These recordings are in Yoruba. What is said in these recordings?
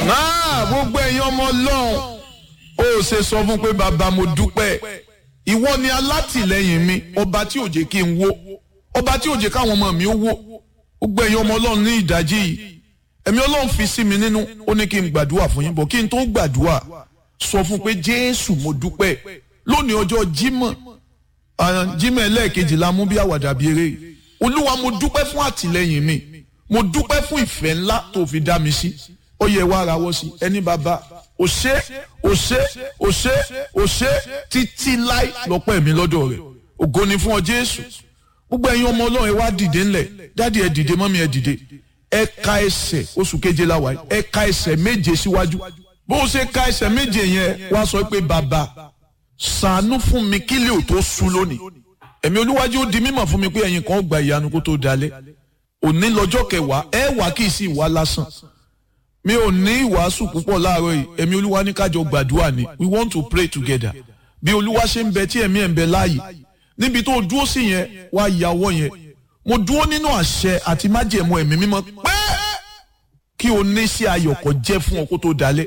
náà gbogbo ẹ̀yin ọmọ ọlọ́run ó ṣe sọ fún pé bàbá mo dúpẹ́ ìwọ ni alátìlẹyìn mi ọba tí ò jẹ́ kí n wó ọba tí ò jẹ́ káwọn ọmọ mi ó wó gbogbo ẹ̀yin ọmọ ọlọ́run ní ìdájí yìí ẹ̀mí ọlọ́run fi sí mi nínú ó ní kí n gbàdúrà fún yín bọ̀ kí n tó gbàdúrà sọ fún pé jésù mo dúpẹ́ lónìí ọjọ́ jímọ̀ jímọ̀ ẹlẹ́ẹ̀kejì la mú bí àwàdà bí eré olúwa mo dúpẹ́ fún àtìlẹyìn mi mo dúpẹ́ fún ìfẹ́ ńlá tó fi dá mi sí ó yẹ wá ara wọ́ sí ẹni bàbá ò ṣe ò ṣe ò ṣe ò ṣe títí láì lọ́pọ̀ ẹ̀mí lọ́dọ̀ rẹ̀ ògo ni fún ọ jésù gbogbo ẹ̀yin ọmọ ọlọ́run ẹ wá dìde ńlẹ̀ dáàdi ẹ dìde mọ́mí ẹ dìde ẹ ka ẹsẹ̀ oṣù keje la wáyé ẹ ka ẹsẹ̀ méje síwájú bó o ṣe ka ẹsẹ̀ méje yẹn wá sọ pé bàbá ṣàánú fún mi kí lè ò tó sú lónìí ẹ̀mí olúwájú ó di mímọ̀ fún mi pé ẹ̀yin kan ó gba ìyanu kó tó dalẹ̀ òní lọ́jọ́ kẹwàá ẹ wà kí ì sí ìwà lásán mi ò ní ìwàásù púpọ̀ láàárọ̀ yìí ẹ̀mí olúwa ní kájọ gbàdúrà ni we want to pray together bí olúwa ṣe ń bẹ tí ẹ̀mí ẹ̀ ń bẹ láàyè níbi tó dúró sí yẹn wá yàwọ́ yẹn mo dúró nínú àṣẹ àti májẹ̀mú ẹ̀mí mímọ́ pé kí o ní sí ayọ̀kọ̀ jẹ́ fún ọ kó tó dalẹ̀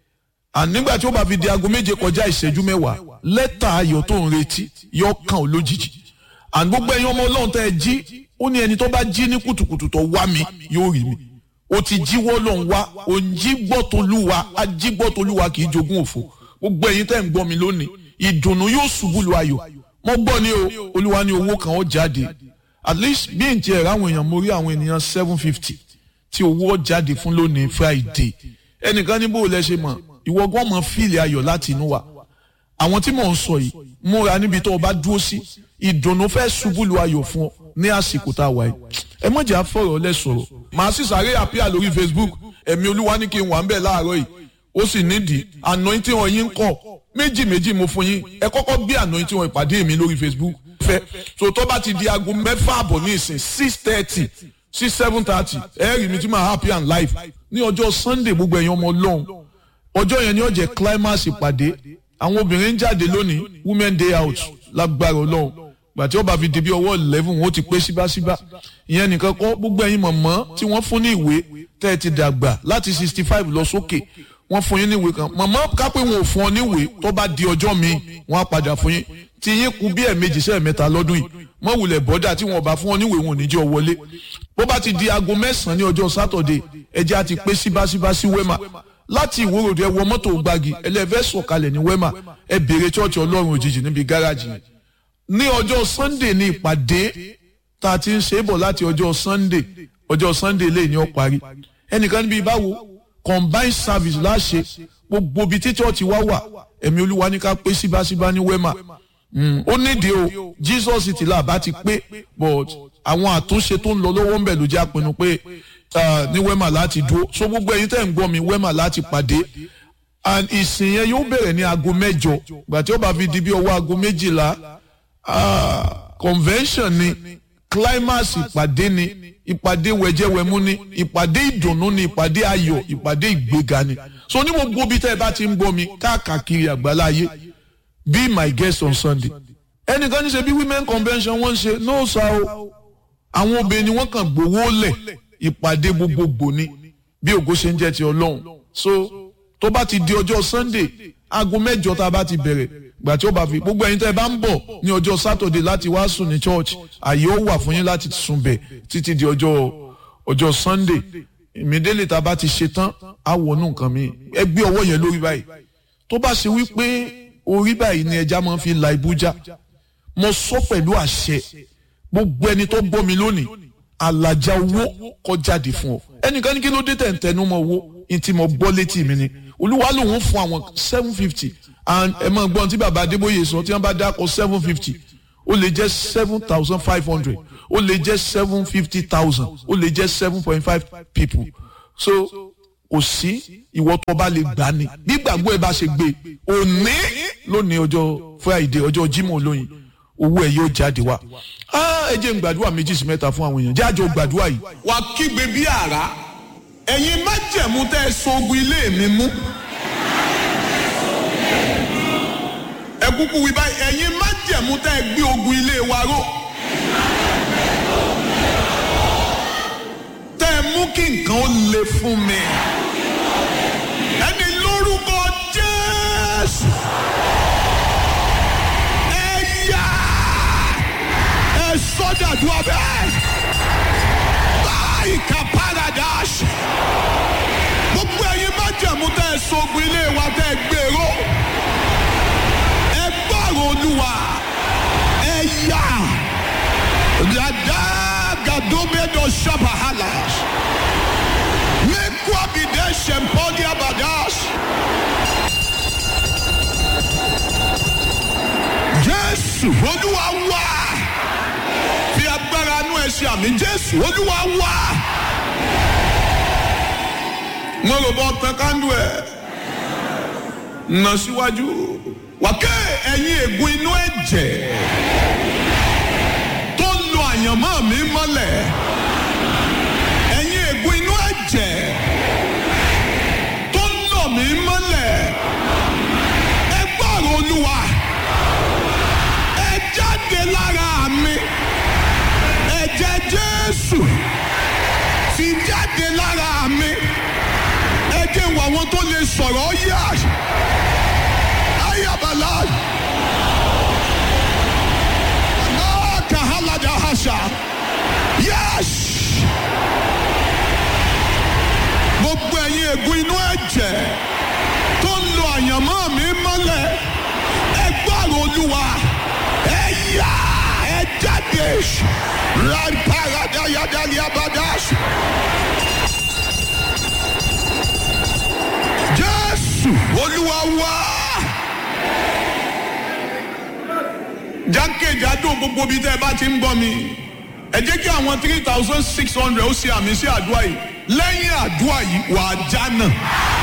ànígbà tí ó bá fi di aago méje kọjá ìṣẹ́jú mẹ́wàá lẹ́tà ayọ̀ tó ń retí yọ kàn ó lójijì àní gbogbo ẹ̀yin ọmọ ọlọ́run tẹ́ ẹ jí ó ní ẹni tó bá jí ní kùtùkùtù tó wá mi yóò rí mi o ti jíwọ́ ló ń wá o ń jí gbọ́tolúwa ají gbọ́tolúwa kì í jogún òfò gbogbo ẹ̀yin tẹ́ ń gbọ́ mi lónìí ìdùnnú yóò ṣubú lu ayọ̀ mo gbọ́ ní o olúwa ní owó kan ó jáde at least bí n tiẹ̀ ráwọn èèyàn mo rí àwọn ènìyàn seven fifty tí owó jáde fún lónìí friday ẹnìkan ní bó o lẹ ṣe mọ̀ ìwọ gan mọ̀ fíìlì ayọ̀ láti inú wa àwọn tí mò ń sọ yìí múra níbi tó o bá dúró sí ìdùnnú fẹ́ ṣubú lu ayọ̀ fún ọ ní àsìkò tá a wà yìí ẹ mọ̀ jẹ́ àfọ̀rọ̀ lẹ sọ̀rọ̀ màá sì sáré àpíà lórí facebook ẹ̀mí olúwa ní kí n wà ń bẹ̀ láàárọ̀ yìí ó sì nídìí anointing wọn yín kọ̀ méjì méjì mo fún yín ẹ kọ́kọ́ bí anointing wọn ìpàdé mi lórí facebook fẹ́ so tó bá ti di aago mẹ́fà àbọ̀ ní ìsìn six thirty sí seven thirty ẹ rí mi tí màá happy and live ní ọjọ́ sunday gbogbo ẹ̀yin ọmọ ọlọ́run ọjọ́ yẹn ni ó jẹ́ climax ìpàdé àwọn obìnrin ń jáde lónìí women day out lágbára ọlọ́run gbàtí ọba fi di bí ọwọ́ eleven wọn ó ti pé síbáṣíbá ìyẹn nìkan kọ́ gbogbo ẹ̀yin mọ̀mọ́ tí wọ́n fún ní ìwé tẹ́ ẹ ti dàgbà láti sixty five lọ sókè wọ́n fún yín ní ìwé kan mọ̀mọ́ kápẹ́ wọn ò fún ọ ní ìwé tó bá di ọjọ́ míì wọ́n á padà fún yín tí yín kú bí ẹ̀ẹ̀mejì sẹ́ẹ̀ mẹ́ta lọ́dún yìí mọ̀ wulẹ̀ bọ́dà tí wọn bá fún ọ ní ìwé wọn ò ní jẹ́ ọ wọlé bó bá ti di aago mẹ́sàn-án ní ọjọ́ sátọ̀dé ẹjẹ́ á ti pé síbáṣíbá sí wẹ́mà láti ìwòròdú ẹ wọ mọ́tò gbági ẹlẹ́fẹ́ sọ̀kalẹ̀ ní wẹ́mà ẹ béèrè chọ́ọ̀chì ọlọ́run òjijì níbi gáràjì yẹn ní ọjọ́ sunday ní ìpàdé tá a ti ń ṣe é bọ̀ láti ọjọ́ sunday ọjọ́ sunday lè ní ọ parí ẹnìkan níbi báwo combined service láṣẹ gbogbo ibi tí chọ́ọ̀chì wá wà ẹ̀mí olúwa ní ká pé síbáṣíbá ní wẹ́mà ó nídìí o jesus ti là bá ti pé but àwọn àtúnṣe tó ń lọ lọ́wọ́ ń bẹ̀ ló jẹ́ àpinnu pé ní wẹ́mà láti dúró so gbogbo ẹ̀yin tẹ́ ń gbọ́ mi wẹ́mà láti pàdé and ìsìn yẹn yóò bẹ̀rẹ̀ ní aago mẹ́jọ gbàtí ó bá fi di bí ọwọ́ aago méjìlá convention ni climax ìpàdé ni ìpàdé wẹ̀jẹ̀wẹ̀mú ni ìpàdé ìdùnnú ni ìpàdé ayọ̀ ìpàdé ìgbéga ni so ní gbogbo bí tẹ́ ẹ bá ti ń gbọ́ mi káàkiri àgbáláyé be my guest on sunday ẹnìkan ní ṣe bí women convention wọ́n ń ṣe no sa o àwọn obìnrin ni wọ́n kàn gbowó lẹ̀ ìpàdé gbogbogbò ni bí ògo ṣe ń jẹ́ ti ọlọ́run so tó bá ti di ọjọ́ sunday aago mẹ́jọ tá a bá ti bẹ̀rẹ̀ gbà tí ó bá fi gbogbo ẹ̀yin tẹ́ ẹ bá ń bọ̀ ní ọjọ́ saturday láti wá sùn ní church àyè ó wà fún yín láti sùn bẹ̀ títí di ọjọ́ ọjọ́ sunday ìmídélé tá a bá ti ṣe tán á wọnú nǹkan mi ẹ gbé ọwọ́ yẹn lórí báyìí tó bá ṣe wípé orí báyìí ni ẹja máa ń fi la ibújá mo sọ pẹ̀lú àṣẹ gbogbo ẹni tó gbọ́ mi lónìí àlàjá owó kó jáde fún ọ ẹnìkan ní kí ló dé tẹ̀ǹtẹ̀nu mọ́ owó ní tí mo gbọ́ létí mi ni olúwa lòun fún àwọn seven fifty and ẹ máa gbọ́n tí bàbá adébóyè sọ tí wọ́n bá dákọ̀ seven fifty ó lè jẹ́ seven thousand five hundred ó lè jẹ́ seven fifty thousand ó lè jẹ́ seven point five people so kò sí ìwọ tó bá lè gbà ní bí gbàgbọ́ ẹ bá ṣe gbé òní lónìí ọjọ́ friday ọjọ́ jimoh olóyin owó ẹ yóò jáde wá ẹ jẹ́ n gbàdúrà méjì sí mẹ́ta fún àwọn èèyàn jájọ gbàdúrà yìí. wà á kígbe bí àrá ẹ̀yin májẹ̀mú tẹ́ ẹ sogun ilé mi mú. ẹ kúkú wí báyìí ẹ̀yin májẹ̀mú tẹ́ ẹ gbé ogun ilé wa ró. tẹ́ ẹ mú kí nǹkan ó le fún mi. sogun ilé wa tẹ́ ẹ gbèrò ẹ gbọ́rọ̀ olúwa ẹ yá dada gadomedo shabahalas mekwabide shempodia badas jésù olúwa wá fi agbára inú ẹ ṣe àmì jésù olúwa wá mo rò bọ́ tán kándú ẹ̀ nà síwájú wàkẹ́ ẹ̀yin ègún inú ẹ̀jẹ̀ tó ń lo àyànmọ́ mi mọ́lẹ̀ ẹ̀yin ègún inú ẹ̀jẹ̀ tó ń lọ mí mọ́lẹ̀ ẹ gbọ́rọ̀ olúwa ẹ jáde lára mi ẹ̀jẹ̀ jésù ti jáde lára mi ẹ jẹ́ wọ àwọn tó lè sọ̀rọ̀ yá ayabala náà kàhálàdà àṣà yẹ́s gbogbo ẹ̀yin ègún inú ẹ̀jẹ̀ tó ń lo àyànmọ́ mi mọ́lẹ̀ ẹ gbọ́rọ̀ olúwa ẹ yá ẹ jáde ráparádàyàdàlíàbàdàs. jésù olúwa wá. jákèjádò gbogbo bíi tẹ́ ẹ bá ti ń gbọ́ mi ẹ jẹ́ kí àwọn three thousand six hundred ó ṣe àmì sí àdúrà yìí lẹ́yìn àdúrà yìí wà á já náà.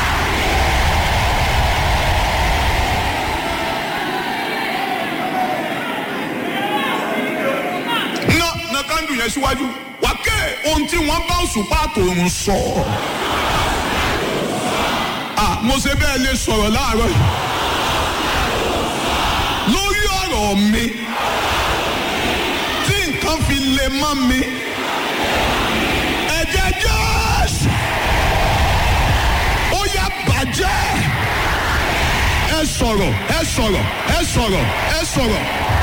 ná ná kándù yẹn síwájú wà ké ohun tí wọ́n bá òṣùpá àtòrùn sọ. ah mo ṣe bẹ́ẹ̀ lè sọ̀rọ̀ láàárọ̀ yìí lórí ọ̀rọ̀ mi tí nǹkan fi lè mọ́ mi ẹ̀jẹ̀ jésù ó yá bàjẹ́ ẹ sọ̀rọ̀ ẹ sọ̀rọ̀ ẹ sọ̀rọ̀ ẹ sọ̀rọ̀.